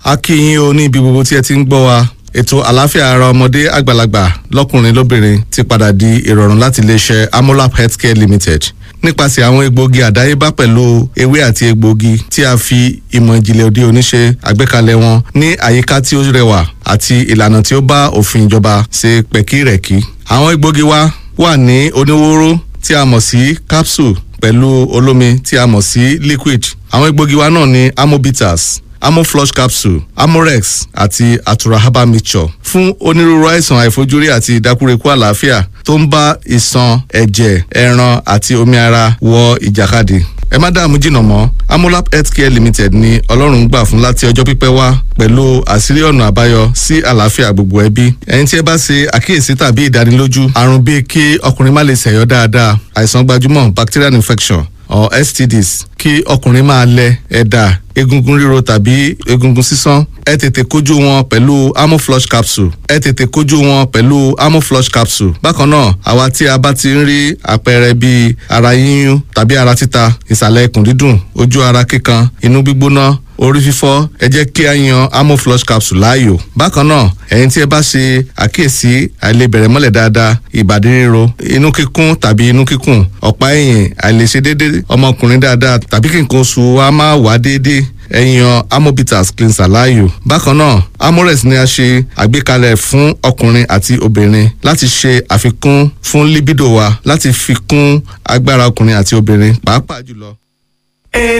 a kí yín o ní ibi gbogbo tí ẹ ti ń gbọ́ wa ètò àlàáfíà ara ọmọdé àgbàlagbà lọ́kùnrin lóbìnrin ti padà di ìrọ̀rùn láti iléeṣẹ́ amolap healthcare limited nípasẹ̀ àwọn egbòogi àdáyébá pẹ̀lú ewé àti egbòogi tí a fi ìmọ̀ ìjìnlẹ̀ òde òní ṣe àgbékalẹ̀ wọn ní àyíká tí ó rẹwà àti ìlànà tí ó bá òfin ìjọba ṣe pẹ̀kírẹ̀kí. àwọn egbòogi wa wà ní oníwóró tí a mọ̀ sí capsule pẹ̀lú olómi tí a mọ̀ sí liquid. àwọn egbòogi wa náà ní amobitas amoflush capsule amorex àti atura herbal mixture fún onírúurú àìsàn àìfojúrí àti ìdákúrekú àlàáfíà tó ń bá ìṣàn ẹ̀jẹ̀ ẹran àti omi ara wọ ìjàkadì ẹ má dààmú jìnnà mọ́ amolap healthcare limited ni ọlọ́run gbà fún láti ọjọ́ pípẹ́ wá pẹ̀lú àṣírí ọ̀nà àbáyọ sí àlàáfíà gbogbo ẹbí ẹni tí ẹ bá ṣe àkíyèsí tàbí ìdánilójú àrùn bíi kí ọkùnrin má lè ṣẹ̀yọ́ dáadáa àìsàn gbajúmọ̀ bacterial infection or stds kí ọkùnrin máa lẹ ẹ̀dà egungun ríro tàbí egungun sísán ẹ tètè kojú wọn pẹ̀lú amoflush capsule ẹ tètè kojú wọn pẹ̀lú amoflush capsule bákan náà àwa tí a bá ti ń rí àpẹẹrẹ bíi ara yíyún tàbí ara títa ìsàlẹ̀ ikùn dídùn ojú ara kíkan inú gbígbóná orí fífọ́ ẹ jẹ́ kí a yan amoflush capsule láàyò bákan náà ẹ̀yin tí ẹ bá ṣe àkíyèsí àìlebẹ̀rẹ̀ mọ́lẹ̀ dáadáa ìbàdí ríro inú kíkún tàbí inú kíkùn ọ̀pá ẹ̀yìn àìlèṣe déédéé ọmọkùnrin dáadáa tàbí kí nǹkan oṣù wa máa wá déédéé ẹ̀yàn amobitas cleanser láàyò. bákan náà amorex ni a ṣe àgbékalẹ̀ fún ọkùnrin àti obìnrin láti ṣe àfikún fún libido wa láti fi kún agbára ọkùnrin àti obìnrin pàápàá jùlọ